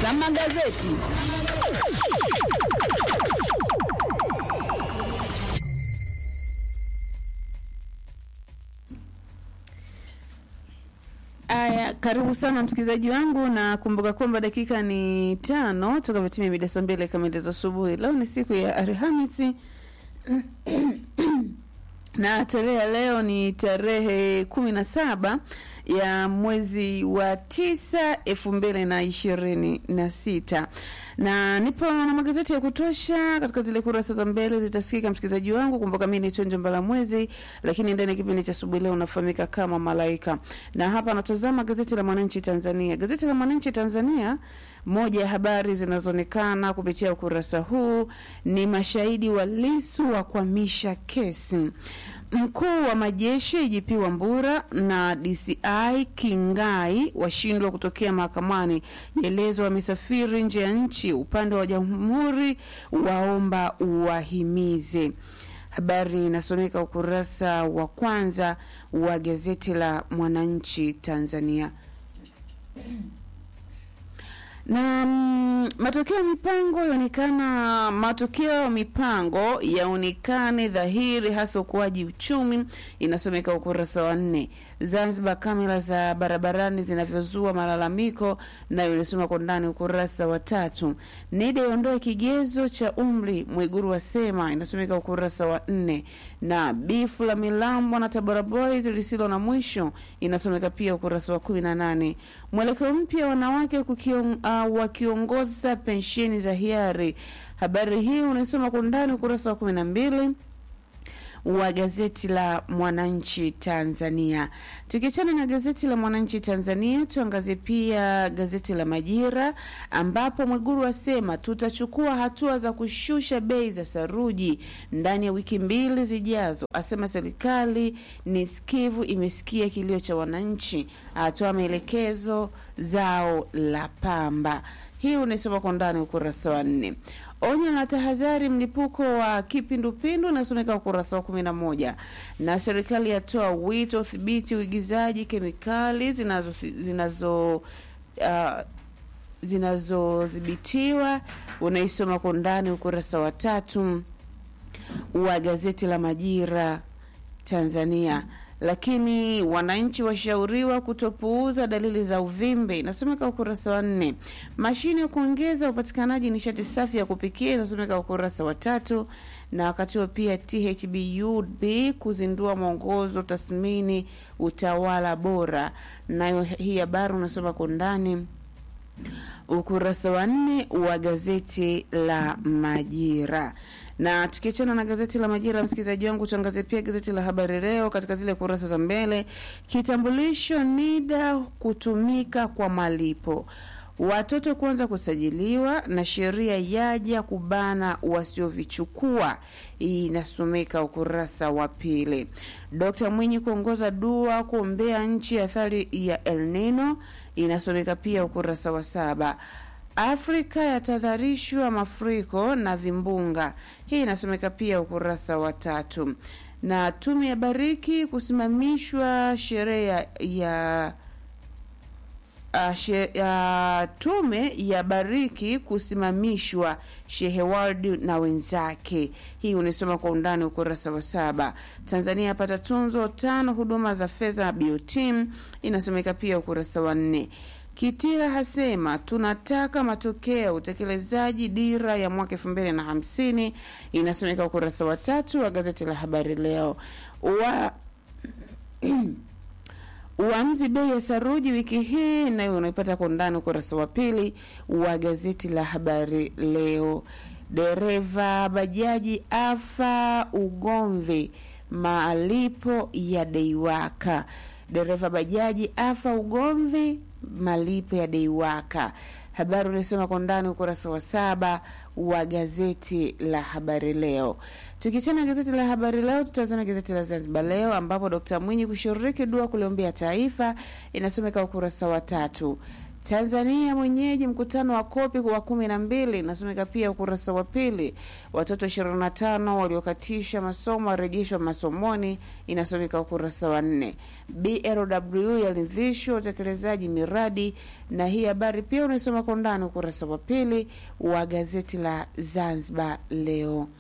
za magazeti. Aya, karibu sana msikilizaji wangu, na kumbuka kwamba dakika ni tano toka vitimia mida saa mbili kamili za asubuhi. Leo ni siku ya Alhamisi na tarehe ya leo ni tarehe kumi na saba ya mwezi wa tisa elfu mbili na ishirini na sita na nipo na magazeti ya kutosha katika zile kurasa za mbele zitasikika msikilizaji wangu. Kumbuka mimi ni Chonjo Mbala Mwezi, lakini ndani ya kipindi cha asubuhi leo unafahamika kama Malaika, na hapa natazama gazeti la Mwananchi Tanzania. Gazeti la Mwananchi Tanzania, moja ya habari zinazoonekana kupitia ukurasa huu ni mashahidi wa Lissu wa kuhamisha kesi Mkuu wa majeshi IGP Wambura na DCI Kingai washindwa kutokea mahakamani. Elezo wamesafiri nje ya nchi. Upande wa jamhuri waomba uwahimize. Habari inasomeka ukurasa wa kwanza wa gazeti la Mwananchi Tanzania na mm, matokeo ya mipango yaonekana, matokeo ya mipango yaonekane dhahiri, hasa ukuaji uchumi, inasomeka ukurasa wa nne. Zanzibar, kamera za barabarani zinavyozua malalamiko, nayo inasoma kwa ndani ukurasa wa tatu. NIDA iondoe kigezo cha umri, Mwiguru wasema, inasomeka ukurasa wa nne. Na bifu la Milambwa na Tabora Boys lisilo na mwisho, inasomeka pia ukurasa wa kumi na nane. Mwelekeo mpya wanawake kukion, uh, wakiongoza pensheni za hiari. Habari hii unaisoma kwa undani ukurasa wa kumi na mbili wa gazeti la Mwananchi Tanzania. Tukiachana na gazeti la Mwananchi Tanzania, tuangazie pia gazeti la Majira ambapo Mwiguru asema tutachukua hatua za kushusha bei za saruji ndani ya wiki mbili zijazo. Asema serikali ni sikivu, imesikia kilio cha wananchi, atoa maelekezo zao la pamba. Hii unaisoma kwa ndani ukurasa wa nne. Onyo na tahadhari mlipuko wa kipindupindu unasomeka ukurasa wa kumi na moja na serikali yatoa wito udhibiti uigizaji kemikali zinazo zinazo uh, zinazodhibitiwa unaisoma kwa undani ukurasa wa tatu wa gazeti la Majira Tanzania lakini wananchi washauriwa kutopuuza dalili za uvimbe, inasomeka ukurasa wa nne. Mashine ya kuongeza upatikanaji nishati safi ya kupikia, inasomeka ukurasa wa tatu. Na wakati huo pia THBUB kuzindua mwongozo tathmini utawala bora, nayo hii habari unasoma kwa undani ukurasa wa nne wa gazeti la Majira na tukiachana na gazeti la Majira, msikilizaji wangu, tuangazie pia gazeti la Habari Leo katika zile kurasa za mbele. Kitambulisho NIDA kutumika kwa malipo, watoto kuanza kusajiliwa, na sheria yaja kubana wasiovichukua. Hii inasomeka ukurasa wa pili. Dkt Mwinyi kuongoza dua kuombea nchi athari ya El Nino, inasomeka pia ukurasa wa saba. Afrika yatahadharishwa mafuriko na vimbunga. Hii inasomeka pia ukurasa wa tatu. Na tume ya bariki kusimamishwa sherehe ya, ya Uh, she, uh, tume ya bariki kusimamishwa Shehe Wardi na wenzake. Hii unisoma kwa undani ukurasa wa saba. Tanzania yapata tunzo tano huduma za fedha na BOT, inasomeka pia ukurasa wa nne. Kitila hasema tunataka matokeo ya utekelezaji dira ya mwaka elfu mbili na hamsini inasomeka ukurasa wa tatu wa gazeti la Habari Leo. Wa uamuzi bei ya saruji wiki hii nayo unaipata kwa undani ukurasa wa pili wa gazeti la Habari Leo. Dereva bajaji afa ugomvi malipo ya deiwaka. Dereva bajaji afa ugomvi malipo ya deiwaka. Habari unasoma kwa ndani ukurasa wa saba wa gazeti la Habari Leo. Tukichana gazeti la Habari Leo, tutazama gazeti la Zanzibar Leo ambapo Dkt Mwinyi kushiriki dua kuliombea taifa, inasomeka ukurasa wa tatu. Tanzania mwenyeji mkutano wa kopi wa kumi na mbili inasomeka pia ukurasa wa pili. Watoto 25 waliokatisha masomo warejeshwa masomoni inasomeka ukurasa wa nne. BLW yaridhishwa utekelezaji miradi, na hii habari pia unaisoma kwa undani ukurasa wa pili wa gazeti la Zanzibar Leo.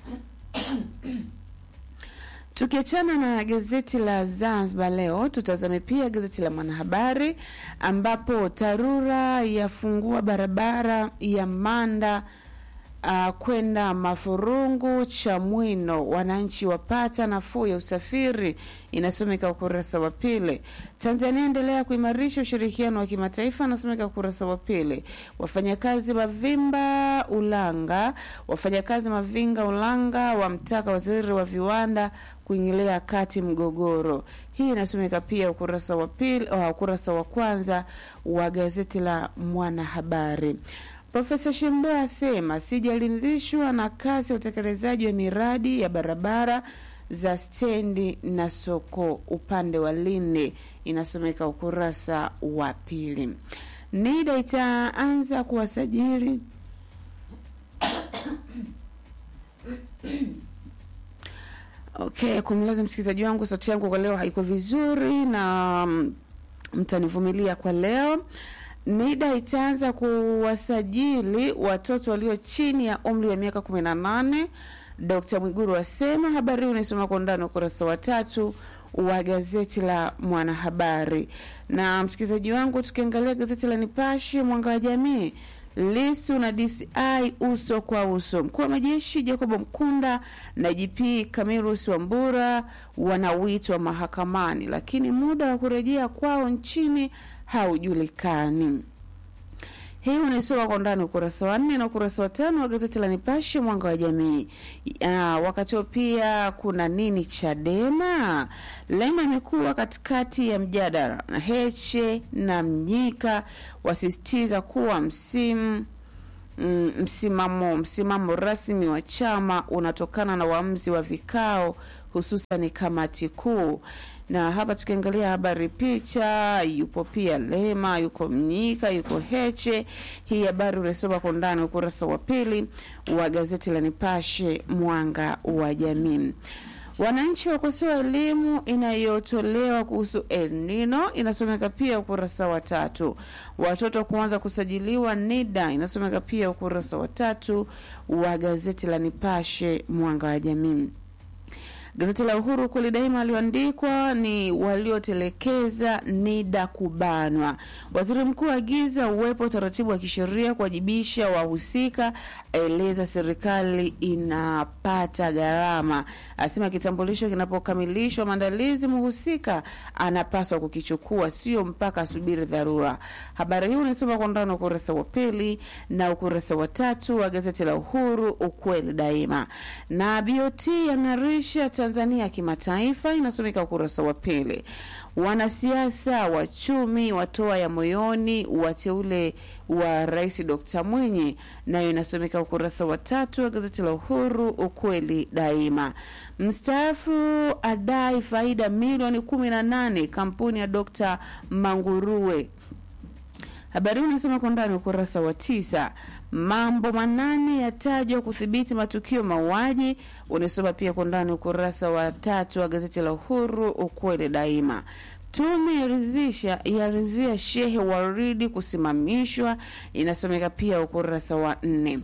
Tukiachana na gazeti la Zanzibar Leo, tutazame pia gazeti la Mwanahabari ambapo TARURA yafungua barabara ya Manda uh, kwenda Mafurungu Chamwino, wananchi wapata nafuu ya usafiri, inasomeka ukurasa wa pili. Tanzania endelea kuimarisha ushirikiano wa kimataifa, inasomeka ukurasa wa pili. Wafanyakazi Mavimba Ulanga, wafanyakazi Mavinga Ulanga wamtaka waziri wa viwanda kuingilia kati mgogoro. Hii inasomeka pia ukurasa wa pili, uh, ukurasa wa kwanza wa gazeti la Mwanahabari. Profesa Shembo asema sijaridhishwa na kasi ya utekelezaji wa miradi ya barabara za stendi na soko upande wa Lindi, inasomeka ukurasa wa pili. NIDA itaanza kuwasajili Okay, kumlaza msikilizaji wangu, sauti yangu kwa leo haiko vizuri na mm, mtanivumilia kwa leo. NIDA itaanza kuwasajili watoto walio chini ya umri wa miaka 18. Dkt. Mwiguru asema. Habari hii unaisoma kwa undani ukurasa wa tatu wa gazeti la Mwanahabari. Na msikilizaji wangu, tukiangalia gazeti la Nipashe Mwanga wa Jamii, Lisu na DCI uso kwa uso. Mkuu wa majeshi Jacob Mkunda na IGP Camillus Wambura wanawitwa mahakamani, lakini muda wa kurejea kwao nchini haujulikani. Hii unaisoma kwa undani ukurasa wa nne na ukurasa wa tano wa gazeti la Nipashe mwanga wa jamii. Ah, wakati huo pia kuna nini? Chadema Lema imekuwa katikati ya mjadala na Heche na Mnyika wasisitiza kuwa msimu mm, msimamo msimamo rasmi wa chama unatokana na uamuzi wa vikao hususan kamati kuu na hapa tukiangalia habari picha, yupo pia Lema, yuko Mnyika, yuko Heche. Hii habari unasoma kwa undani ukurasa wa pili wa gazeti la Nipashe mwanga wa jamii. Wananchi wakosoa elimu inayotolewa kuhusu El Nino, inasomeka pia ukurasa wa tatu. Watoto kuanza kusajiliwa NIDA, inasomeka pia ukurasa wa tatu wa gazeti la Nipashe mwanga wa jamii. Gazeti la Uhuru kweli daima alioandikwa ni waliotelekeza NIDA kubanwa. Waziri mkuu agiza uwepo utaratibu wa kisheria kuwajibisha wahusika, aeleza serikali inapata gharama, asema kitambulisho kinapokamilishwa maandalizi, mhusika anapaswa kukichukua, sio mpaka asubiri dharura. Habari hii unasoma kwa ndani ukurasa wa pili na ukurasa wa tatu wa gazeti la Uhuru ukweli daima. Na BOT yang'arisha Tanzania kimataifa, inasomeka ukurasa wa pili. Wanasiasa wachumi watoa ya moyoni wateule wa Rais Dr. Mwinyi, nayo inasomeka ukurasa wa tatu wa gazeti la Uhuru ukweli daima. Mstaafu adai faida milioni kumi na nane kampuni ya Dr. Manguruwe Habari hii unasoma kwa ndani ukurasa wa tisa. Mambo manane yatajwa kudhibiti matukio mauaji, unasoma pia kwa ndani ukurasa wa tatu wa gazeti la Uhuru ukweli daima. Tume yaridhisha yaridhia Shehe Waridi kusimamishwa, inasomeka pia ukurasa wa nne.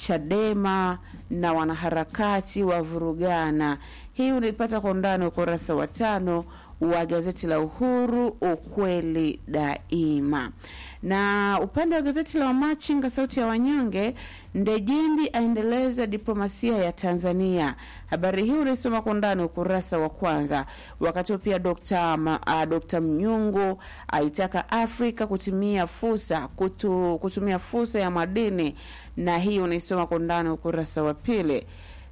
Chadema na wanaharakati wa vurugana, hii unaipata kwa undani ukurasa wa tano wa gazeti la Uhuru ukweli daima. Na upande wa gazeti la Wamachinga sauti ya wanyonge, Ndejimbi aendeleza diplomasia ya Tanzania. Habari hii unaisoma kwa undani ukurasa wa kwanza. Wakati pia Dr. Ma, uh, Dr. Mnyungu aitaka Afrika kutumia fursa kutu, kutumia fursa ya madini, na hii unaisoma kwa undani ukurasa wa pili.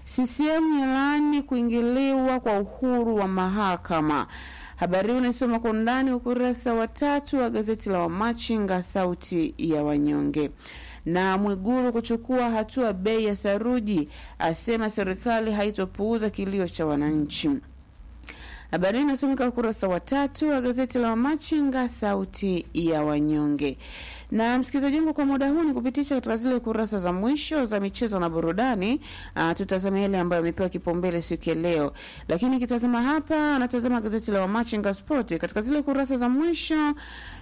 CCM yalaani kuingiliwa kwa uhuru wa mahakama. Habari hii unaisoma kwa undani ukurasa wa tatu wa gazeti la Wamachinga sauti ya wanyonge. Na Mwiguru kuchukua hatua bei ya saruji, asema serikali haitopuuza kilio cha wananchi. Habari hii inasomeka ukurasa wa tatu wa gazeti la Wamachinga, sauti ya wanyonge. Na msikilizaji wangu, kwa muda huu ni kupitisha katika zile kurasa za mwisho za michezo na burudani. Uh, tutazama yale ambayo yamepewa kipaumbele siku ya leo, lakini kitazama hapa, anatazama gazeti la Wamachinga Sport katika zile kurasa za mwisho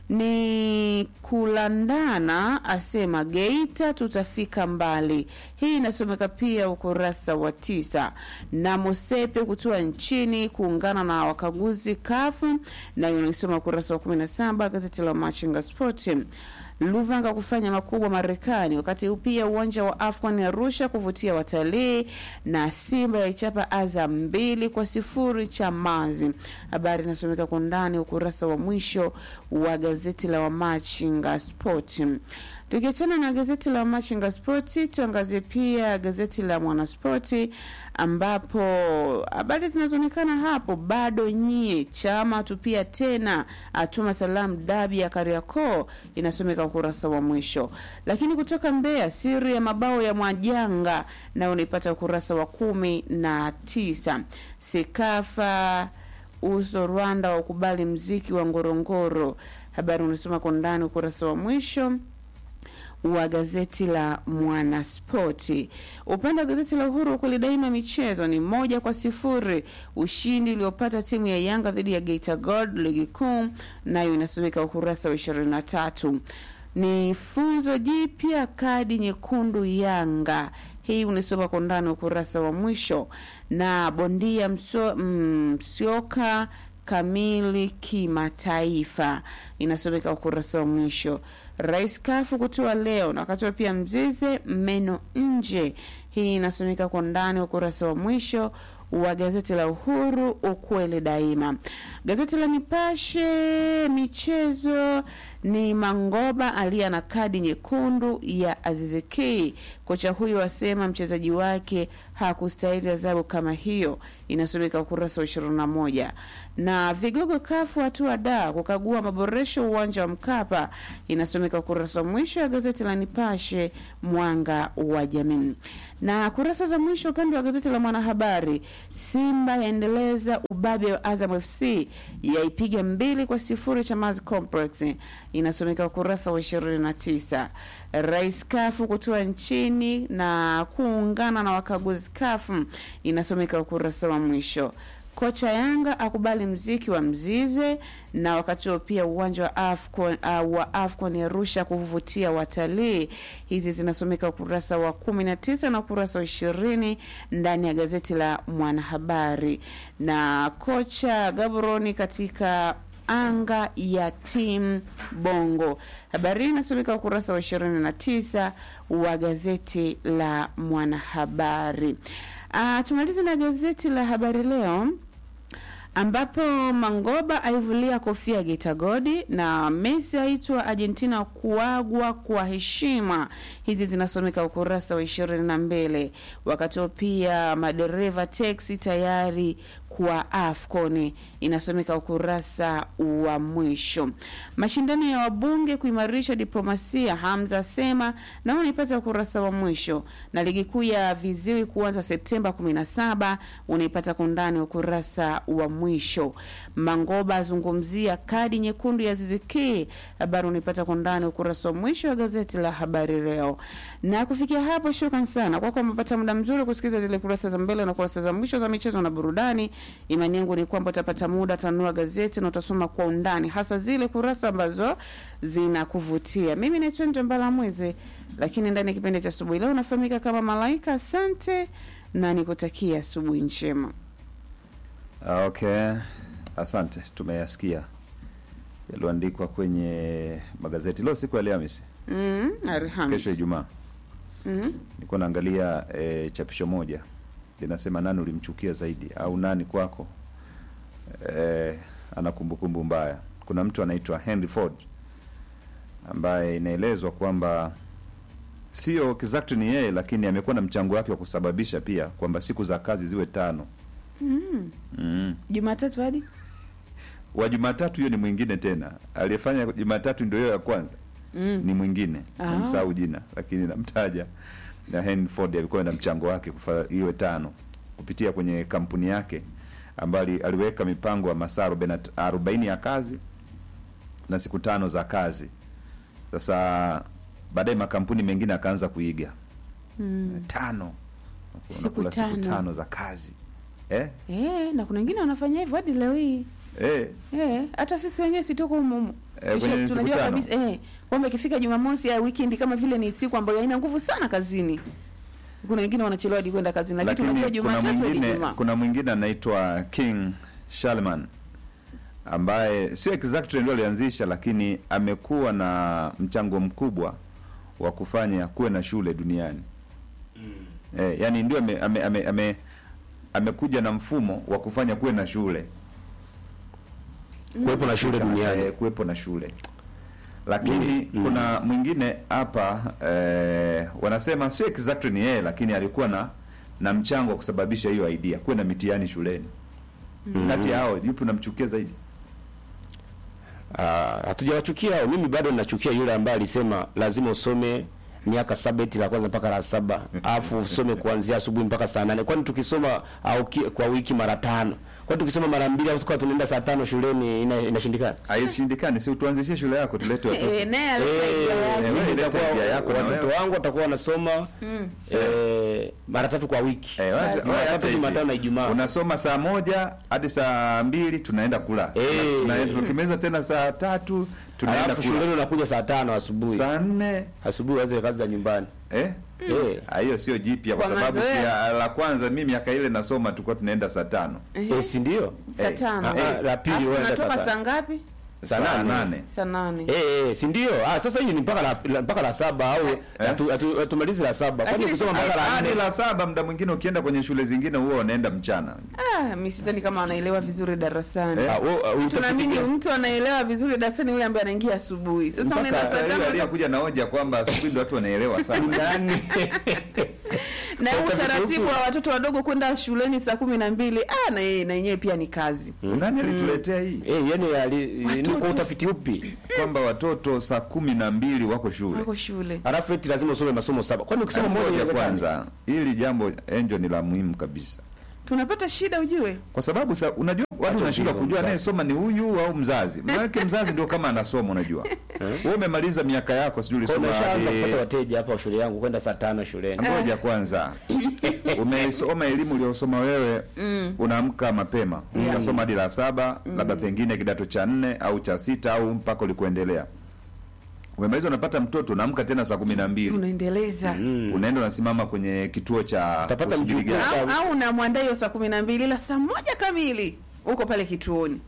ni kulandana, asema Geita tutafika mbali. Hii inasomeka pia ukurasa wa tisa. Na Mosepe kutua nchini kuungana na wakaguzi kafu, nayo inaisoma ukurasa wa kumi na saba gazeti la Machinga Sport. Luvanga kufanya makubwa Marekani, wakati huu pia uwanja wa Afcon Arusha kuvutia watalii, na Simba yaichapa Azam mbili kwa sifuri Chamazi. Habari inasomeka kwa ndani ukurasa wa mwisho wa gazeti la Wamachinga Sport. Tukiachana na gazeti la Machinga Spoti, tuangazie pia gazeti la Mwanaspoti ambapo habari zinazoonekana hapo bado nyie chama tupia tena atuma salamu dabi ya Kariakoo inasomeka ukurasa wa mwisho. Lakini kutoka Mbeya, siri ya mabao ya Mwajanga nayo unaipata ukurasa wa kumi na tisa. Sekafa uso Rwanda wa ukubali mziki wa Ngorongoro, habari unasoma kwa ndani ukurasa wa mwisho wa gazeti la Mwanaspoti. Upande wa gazeti la Uhuru kweli daima, michezo ni moja kwa sifuri, ushindi uliopata timu ya Yanga dhidi ya Geita Gold ligi kuu, nayo inasomeka ukurasa wa ishirini na tatu. Ni funzo jipya, kadi nyekundu Yanga hii unisoma kwa ndani ukurasa wa mwisho, na bondia mso, Msioka kamili kimataifa inasomeka ukurasa wa mwisho. Rais Kafu kutoa leo na wakatoa pia Mzize meno nje. Hii inasomeka kwa ndani ukurasa wa mwisho wa gazeti la Uhuru, ukweli daima. Gazeti la Nipashe michezo ni Mangoba aliye na kadi nyekundu ya Aziziki. Kocha huyo asema mchezaji wake hakustahili adhabu kama hiyo, inasomeka ukurasa wa ishirini na moja. Na vigogo kafu hatua da kukagua maboresho uwanja wa Mkapa, inasomeka ukurasa wa mwisho wa gazeti la Nipashe mwanga wa jamii. Na kurasa za mwisho upande wa gazeti la Mwanahabari, Simba yaendeleza ubabe wa Azam FC yaipiga mbili kwa sifuri Chamazi Complex, inasomeka ukurasa wa ishirini na tisa. Rais Kafu kutoa nchini na kuungana na wakaguzi Kafu, inasomeka ukurasa wa mwisho. Kocha Yanga akubali mziki wa Mzize, na wakati huo pia uwanja wa Afcon, uh, wa Afcon Arusha kuvutia watalii. Hizi zinasomeka ukurasa wa kumi na tisa na ukurasa wa ishirini ndani ya gazeti la Mwanahabari. Na kocha Gaboroni katika anga ya timu Bongo. Habari hii inasomeka ukurasa wa ishirini na tisa wa gazeti la Mwanahabari. Uh, tumalize na gazeti la Habari Leo ambapo Mangoba aivulia kofia Geita Godi na Messi aitwa Argentina kuagwa kwa heshima. Hizi zinasomeka ukurasa wa ishirini na mbili. Wakati huo pia madereva teksi tayari kwa AFCON inasomeka ukurasa wa mwisho. Mashindano ya wabunge kuimarisha diplomasia, Hamza asema nao unaipata ukurasa wa mwisho, na ligi kuu ya viziwi kuanza Septemba 17 unaipata kundani ukurasa wa mwisho. Mangoba azungumzia kadi nyekundu ya Ziziki, habari unaipata kundani ukurasa wa mwisho wa gazeti la Habari Leo. Na kufikia hapo, shukran sana kwako, umepata muda mzuri kusikiliza zile kurasa za mbele na kurasa za mwisho za michezo na burudani. Imani yangu ni kwamba utapata muda tanua gazeti na utasoma kwa undani, hasa zile kurasa ambazo zinakuvutia. Mimi naitwa Njambala Mwezi, lakini ndani ya kipindi cha asubuhi leo unafahamika kama Malaika. Asante na nikutakia asubuhi njema. Okay, asante. Tumeyasikia yaliyoandikwa kwenye magazeti leo, siku ya Alhamisi, Mm, kesho Alhamisi. Ijumaa. Mm, Nilikuwa naangalia e, chapisho moja linasema nani ulimchukia zaidi au nani kwako e, ana kumbukumbu mbaya. Kuna mtu anaitwa Henry Ford ambaye inaelezwa kwamba sio exactly ni yeye, lakini amekuwa na mchango wake wa kusababisha pia kwamba siku za kazi ziwe tano. mm. mm. Jumatatu hadi wa Jumatatu hiyo ni mwingine tena, aliyefanya Jumatatu ndio hiyo ya kwanza mm. ni mwingine Ah. namsahau jina, lakini namtaja na Henry Ford alikuwa na mchango wake kufa iwe tano kupitia kwenye kampuni yake ambayo ali- aliweka mipango ya masaa arobaini na t- arobaini ya kazi na siku tano za kazi. Sasa baadaye makampuni mengine akaanza kuiga Mm. tano, Siku unakula siku tano. tano za kazi eh? Eh, na kuna wengine wanafanya hivyo hadi leo hii. Eh, Eh, hata sisi wenyewe si tuko humu humu. Eh, Kisha kwenye siku tunajua tano. kabisa eh kwamba ikifika Jumamosi au weekend kama vile ni siku ambayo haina nguvu sana kazini. Kuna wengine wanachelewa hadi kwenda kazini lakini tunajua lakini kuna Jumatatu hadi mwingine Ijumaa. kuna mwingine anaitwa King Shalman ambaye sio exactly ndio alianzisha, lakini amekuwa na mchango mkubwa wa kufanya kuwe na shule duniani. Eh, yani ndio ame, ame, ame, ame, amekuja na mfumo wa kufanya kuwe na shule kuwepo na shule duniani. eh, kuwepo na shule lakini kuna mwingine hapa eh, wanasema sio exactly ni yeye lakini alikuwa na na mchango wa kusababisha hiyo idea kuwe na mitihani shuleni kati ya hao yupi unamchukia zaidi Ah, hatujawachukia hao. Mimi bado ninachukia yule ambaye alisema lazima usome miaka saba eti la kwanza mpaka la saba alafu usome kuanzia asubuhi mpaka saa nane kwani tukisoma au ki, kwa wiki mara tano kwani tukisoma mara mbili au tukawa tunaenda saa tano shuleni ina, inashindikana haishindikani si utuanzishie shule yako tulete watoto Eh, naye Eh, alisaidia yake. wewe mimi leta nitakuwa- idea yako na watoto wewe. wangu watakuwa wanasoma eh, mara tatu kwa wiki Eh, wacha- Kazi. wacha Jumatatu, hivi. Jumatano na Ijumaa. unasoma saa moja hadi saa mbili tunaenda kula Eh. Tuna- tukimaliza tena saa tatu tunaenda alafu kula shuleni unakuja saa tano asubuhi saa nne asubuhi waze kazi za nyumbani eh? eh. Ah, hiyo sio jipya kwa Kwa sababu si mazoea. la kwanza mimi miaka ile nasoma tulikuwa tunaenda saa tano Eh, si ndio Saa Eh, tano. ah, ah, la pili Alafu waenda saa unatoka tano. saa ngapi? Saa saa nane. nane Saa nane. Eh, eh, si ndio? Ah, sasa hii ni mpaka la, la mpaka la saba au hatu- hatu- hatumalizi la saba. Kwani Lakini kusoma sasa- mpaka la hadi nne? la saba muda mwingine ukienda kwenye shule zingine huwa unaenda mchana Ah, mimi sidhani kama anaelewa vizuri darasani. Eh? Ah, wewe, ah, Si utafiti tunaamini gani? mtu anaelewa vizuri darasani yule ambaye anaingia asubuhi. Sasa mpaka unaenda saa yule tano aliyekuja na hoja kwamba asubuhi ndo watu wanaelewa sana Nani? na huu Utafiti utaratibu upi? wa watoto wadogo kwenda shuleni saa kumi na mbili ah, na yeye na yenyewe pia ni kazi. nani alituletea hii Eh, yani ali, ni Watoto. kwa utafiti upi? kwamba watoto saa kumi na mbili wako shule Wako shule. Alafu eti lazima usome masomo saba. Kwani ukisoma moja moja inawezekana? kwanza hili jambo enjo ni la muhimu kabisa Tunapata shida ujue. kwa sababu sa, unajua watu Acha wanashindwa ujinga, kujua mzazi. anayesoma ni huyu au mzazi maanake mzazi ndio kama anasoma unajua wewe umemaliza miaka yako sijui Kwa ulisoma umeshaanza hadi- kupata wateja hapa shule yangu kwenda saa tano shuleni. ngoja kwanza umesoma elimu uliyosoma wewe unaamka mapema ukasoma hadi la saba labda pengine kidato cha nne au cha sita au mpaka ulikuendelea umemaliza unapata mtoto unaamka tena saa kumi na mbili Unaendeleza. unaenda unasimama kwenye kituo cha Utapata usubiri mjukuu. gari. Au, au unamwandaa hiyo saa kumi na mbili ila saa moja kamili uko pale kituoni.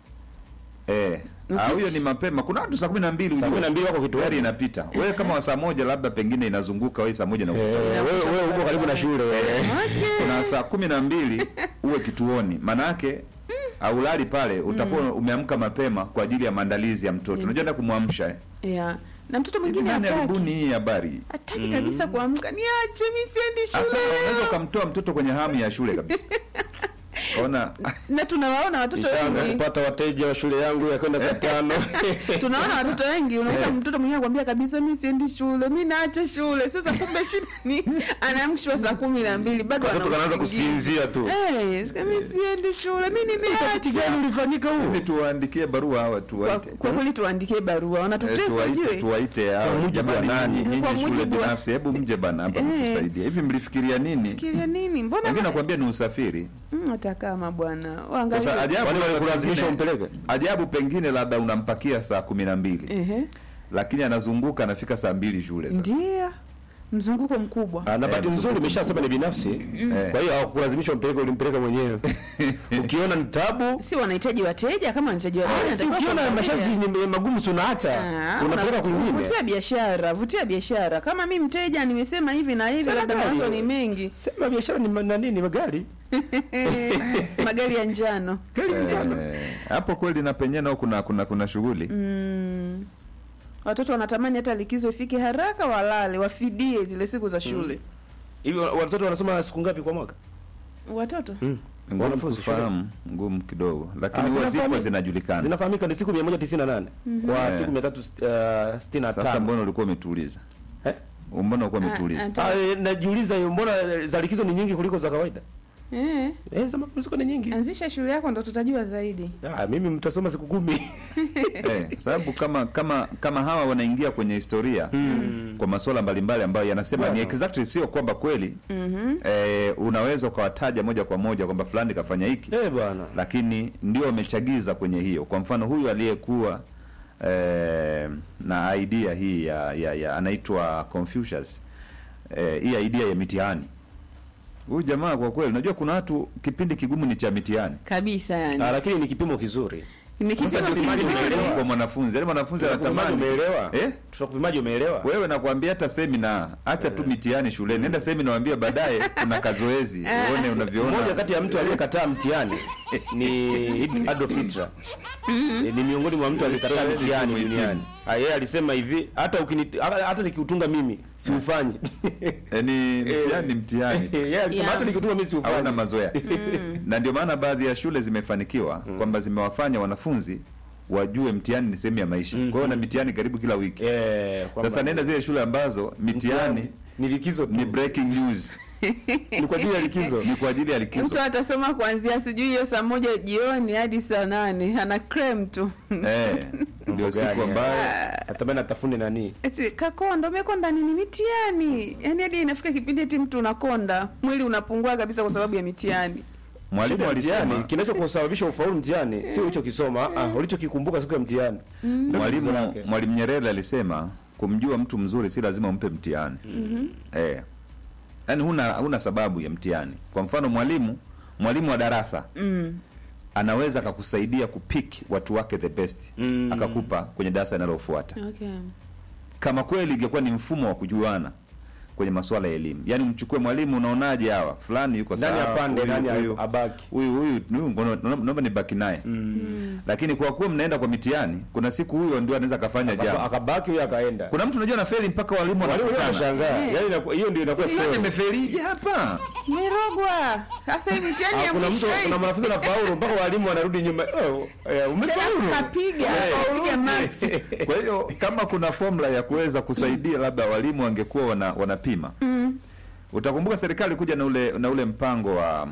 Eh, ah, huyo ni mapema. Kuna watu saa kumi na mbili Saa kumi na mbili wako kituoni. gari inapita. Wewe kama wa saa moja labda pengine inazunguka wewe saa moja na Eh, wewe wewe uko karibu na shule wewe. Okay. kuna saa kumi na mbili uwe kituoni, maanake aulali pale, utakuwa umeamka mapema kwa ajili ya maandalizi ya mtoto. Unajua ndio kumwamsha eh. Yeah. Na mtoto Hivi mwingine nani hataki. alibuni hii habari? Hataki kabisa kuamka. Niache mimi siendi Sasa shule. unaweza leo. ukamtoa mtoto kwenye hamu ya shule kabisa. Ona Na tunawaona watoto Nishaanza wengi. kupata wateja wa shule yangu ya kwenda saa tano. tunaona watoto wengi unakuta Eh. mtoto mwingine akwambia kabisa mi siendi shule mi naacha shule sasa kumbe shida ni anaamshwa saa kumi na mbili bado Watoto ana kanaanza usingizi. kusinzia tu. Eh, sika mi siendi shule mi Utafiti gani nimeacha ulifanyika huu? hivi tuwaandikie barua hawa kwa, tuwaite. kwa kweli tuandikie barua Eh, wanatutesa tuwaite ujue tuwaite hao Kwa mujibu wa jamani, nani? nyinyi Kwa nyinyi shule mujibu wa- binafsi, hebu mje bana hapa Eh. mtusaidie. Hivi mlifikiria nini? fikiria nini mbona Wengine ma- nakwambia ni usafiri. Mm, hata kama bwana Sasa waangalie ajabu Kwani labda walikulazimisha pengine- umpeleke? Ajabu pengine labda unampakia saa kumi na mbili ehe lakini anazunguka anafika saa mbili shule. sasa. ndio mzunguko mkubwa Ah, na Eh, bahati nzuri mzunguko umeshasema ni binafsi. Eh. Kwa hiyo hawakulazimisha umpeleke, ulimpeleka mwenyewe. Ukiona ni tabu, si wanahitaji wateja kama wanahitaji wateja si wanatakiwa ukiona kuangalia. masharti ni magumu si unaacha. Ah, Unapeleka una- kwingine. vutia biashara vutia biashara kama mi mteja nimesema hivi na hivi Sasa labda gari. mawazo ni mengi Sema biashara ni ma- nani ni magari. magari ya njano Gari mjano. Eh, hapo kweli na penyewe nao kuna kuna kuna shughuli mm. watoto wanatamani hata likizo ifike haraka walale wafidie zile siku za shule Hivi wa- watoto wanasoma siku ngapi kwa mwaka? watoto ngumu Wanafunzi shule. kufahamu, ngumu kidogo, Ah, lakini huwa zipo zinafahamika. zinajulikana. Zinafahamika ni siku 198 kwa Eh. siku 365. Sasa mbona ulikuwa umetuuliza? Eh? Mbona ulikuwa Ah, umetuuliza? ah, Ah, eh, najiuliza hiyo mbona za likizo ni nyingi kuliko za kawaida? Eh, Eh, za mapumziko ni nyingi. anzisha shule yako ndo tutajua zaidi. Ah, mimi mtasoma siku kumi. eh, sababu kama kama kama hawa wanaingia kwenye historia kwa masuala mbalimbali ambayo yanasema ni Bwana. exactly, sio kwamba kweli eh, unaweza ukawataja moja kwa moja kwamba fulani kafanya hiki Eh, bwana. lakini ndio wamechagiza kwenye hiyo. Kwa mfano huyu aliyekuwa eh, na idea hii ya, ya, ya anaitwa Confucius eh, hii idea ya mitihani. Huyu jamaa kwa kweli, unajua kuna watu kipindi kigumu ni cha mitihani. Kabisa yani. Ah, lakini ni kipimo kizuri. Ni Sasa kipimo ndio Imani kizuri. umeelewa. kwa mwanafunzi, yaani mwanafunzi Tutakupimaje anatamani umeelewa? eh? Tutakupimaje umeelewa? Wewe nakwambia hata semina, acha tu mitihani shuleni, nenda semina, waambie baadaye kuna kazoezi, uone Mmoja unavyoona. kati ya mtu aliyekataa mtihani ni Adolf Hitler. Eh, Ni miongoni mwa mtu aliyekataa Siwezi mtihani kumhitimu. duniani. Ah, yeye alisema hivi, hata ukini hata hata nikiutunga mimi siufanyi. Eh, ni mtihani, ni mtihani tu. Yeye alisema Yeah. hata nikiutunga mimi hawana siufanyi. mazoea na ndio maana baadhi ya shule zimefanikiwa kwamba zimewafanya wanafunzi wajue mtihani ni sehemu ya maisha kwa hiyo na mitihani karibu kila wiki Eh, kwamba sasa nenda zile shule ambazo mitihani ni likizo tu. ni breaking news Ni kwa ajili ya likizo. ni kwa ajili ya likizo Mtu atasoma kuanzia sijui hiyo saa moja jioni hadi saa nane ana crem tu. eh, ndio siku Gani, ambayo Natamani atafune nani? Eti kakonda umekonda nini mitihani? Yaani hadi inafika kipindi eti mtu unakonda, mwili unapungua kabisa kwa sababu ya mitihani. mwalimu Shida ya alisema mtihani, kinachokusababisha ufaulu mtihani sio ulichokisoma, ah, ulichokikumbuka siku ya mtihani. Ndio tatizo mwalimu lake. mwalimu Nyerere alisema kumjua mtu mzuri si lazima umpe mtihani eh, yaani huna huna sababu ya mtihani kwa mfano mwalimu mwalimu wa darasa Mm. anaweza akakusaidia kupick watu wake the best Mm. akakupa kwenye darasa linalofuata Okay. kama kweli ingekuwa ni mfumo wa kujuana kwenye masuala ya elimu yaani mchukue mwalimu unaonaje hawa fulani yuko Nani sawa, apande, huyu- nani huyu- abaki. huyu huyu huyu ngono- naomba nibaki naye lakini kwa kuwa mnaenda kwa mitihani kuna siku huyo ndio anaweza akafanya Akaba- jambo akabaki huyo akaenda. kuna mtu unajua anafeli mpaka walimu Walimu wenyewe wanakutana wanashangaa. Eh. Yaani inakuwa- hiyo ndio inakuwa Fulani story. amefelije hapa Merogwa. Sasa hii mitihani Ah, ya kuna mwisho mtu hii. kuna mwanafunzi anafaulu mpaka walimu wanarudi nyuma. Oh, eh, umefaulu. Tena kapiga, kapiga max. kwa hiyo kama kuna formula ya kuweza kusaidia labda walimu wangekuwa wana, wanapima utakumbuka serikali kuja na ule na ule mpango wa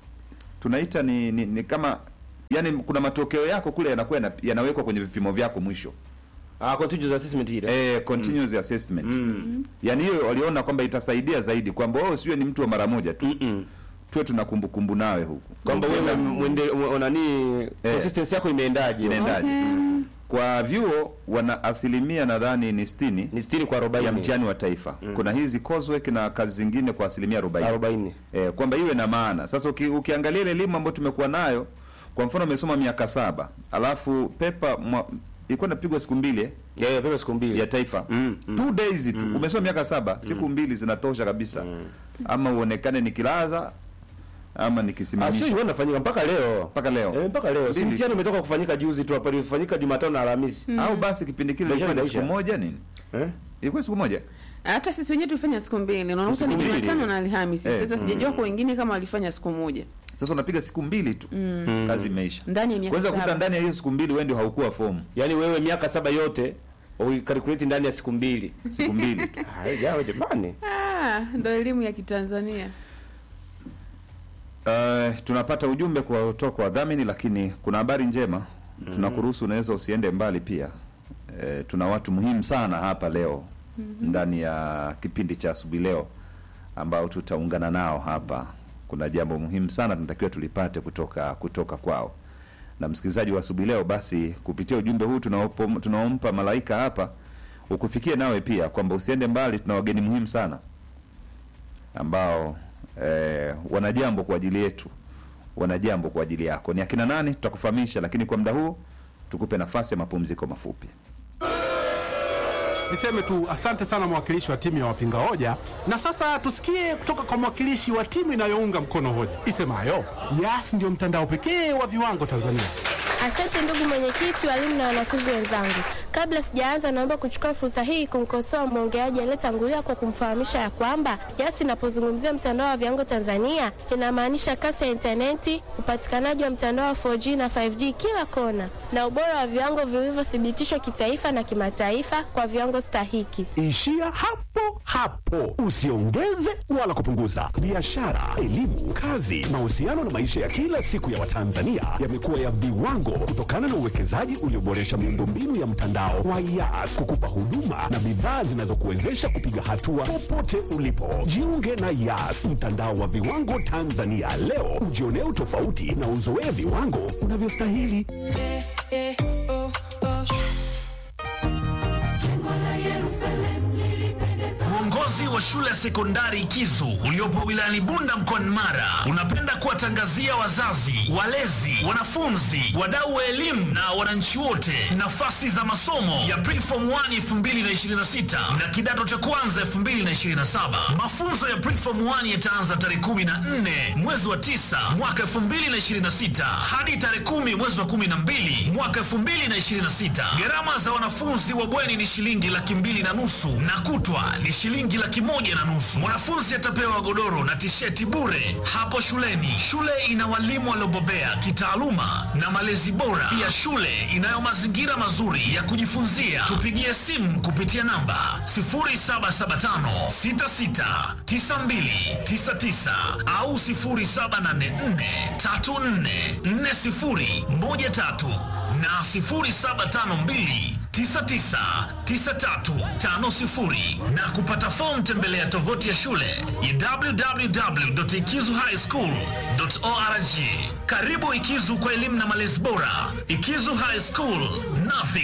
tunaita ni, ni, ni kama yani kuna matokeo yako kule yanakuwa yana- yanawekwa kwenye vipimo vyako mwisho Ah, continuous assessment ile. eh, continuous assessment Mm. yani hiyo waliona kwamba itasaidia zaidi kwamba wewe usiwe ni mtu wa mara moja tu Mm-mm. tuwe tuna kumbukumbu nawe huku Kwamba wewe Ukienda- mwende mwe- nani consistency yako imeendaje? Imeendaje. Okay. kwa vyuo wana asilimia nadhani ni sitini Ni 60 kwa 40. ya mtihani wa taifa kuna hizi coursework na kazi zingine kwa asilimia arobaini 40. eh, kwamba iwe na maana sasa uki, ukiangalia ile elimu ambayo tumekuwa nayo kwa mfano umesoma miaka saba alafu pepa mwa- ilikuwa inapigwa siku mbili eh, Eh, pepa siku mbili. ya taifa Mm, mm. two days tu umesoma miaka saba siku mbili zinatosha kabisa ama uonekane nikilaza ama Ah, sio nikisimamisha hiyo inafanyika mpaka leo. mpaka leo Eh, mpaka leo. Si Mbili. mtihani umetoka kufanyika juzi tu hapa, ulifanyika Jumatano na Alhamisi. au basi kipindi kile Maisha ilikuwa ni siku yanaisha. moja nini Eh? ilikuwa siku moja Hata sisi wenyewe tulifanya siku mbili. Na unakuta ni Siku mbili. Jumatano na Alhamisi. Eh, Sasa sijajua kwa wengine kama walifanya siku moja. sasa unapiga siku mbili tu kazi imeisha Ndani ya miaka kwanza kukuta saba. ndani ya hiyo siku mbili wewe ndio haukuwa fomu Yaani wewe miaka saba yote uikalkulate ndani ya siku mbili. siku mbili tu Ah, jawe jamani. Ah, ndo elimu ya Kitanzania. Uh, tunapata ujumbe kwa kutoka kwa wadhamini, lakini kuna habari njema tunakuruhusu, unaweza usiende mbali pia. Uh, tuna watu muhimu sana hapa leo ndani ya kipindi cha asubuhi leo ambao tutaungana nao hapa. Kuna jambo muhimu sana tunatakiwa tulipate kutoka kutoka kwao. Na msikilizaji wa asubuhi leo, basi kupitia ujumbe huu tunaopo- tunaompa malaika hapa ukufikie nawe pia, kwamba usiende mbali. Tuna wageni muhimu sana ambao eh, wana jambo kwa ajili yetu, wana jambo kwa ajili yako. Ni akina nani? Tutakufahamisha, lakini kwa muda huu tukupe nafasi ya mapumziko mafupi. Niseme tu asante sana mwakilishi wa timu ya wapinga hoja, na sasa tusikie kutoka kwa mwakilishi wa timu inayounga mkono hoja isemayo Yas ndio mtandao pekee wa viwango Tanzania. Asante ndugu mwenyekiti, walimu na wanafunzi wenzangu. Kabla sijaanza, naomba kuchukua fursa hii kumkosoa mwongeaji aliyetangulia kwa kumfahamisha ya kwamba Yas inapozungumzia mtandao wa viwango Tanzania inamaanisha kasi ya intaneti, upatikanaji wa mtandao wa 4G na 5G kila kona, na ubora wa viwango vilivyothibitishwa kitaifa na kimataifa kwa viwango stahiki. Ishia hapo hapo, usiongeze wala kupunguza. Biashara, elimu, kazi, mahusiano na maisha ya kila siku ya Watanzania yamekuwa ya viwango kutokana na uwekezaji ulioboresha miundombinu ya mtandao wa Yas kukupa huduma na bidhaa zinazokuwezesha kupiga hatua popote ulipo. Jiunge na Yas, mtandao wa viwango Tanzania leo, ujionee utofauti na uzoee viwango unavyostahili. Uongozi wa shule ya sekondari Kizu uliopo wilayani Bunda mkoani Mara unapenda kuwatangazia wazazi, walezi, wanafunzi, wadau wa elimu na wananchi wote nafasi za masomo ya Preform 1 2026 na kidato cha kwanza 2027. Mafunzo ya Preform 1 yataanza tarehe 14 mwezi wa 9 mwaka 2026 hadi tarehe 10 mwezi wa 12 mwaka 2026. Gharama za wanafunzi wa bweni ni shilingi laki mbili na nusu na kutwa ni shilingi laki moja na nusu. Mwanafunzi atapewa godoro na tisheti bure hapo shuleni. Shule ina walimu waliobobea kitaaluma na malezi bora. Pia shule inayo mazingira mazuri ya kujifunzia. Tupigie simu kupitia namba 0775669299 au 0784344013 na 0752 999350 na kupata fomu tembelea tovuti ya shule ya www.ikizuhighschool.org. Karibu Ikizu kwa elimu na malezi bora. Ikizu High School, nothing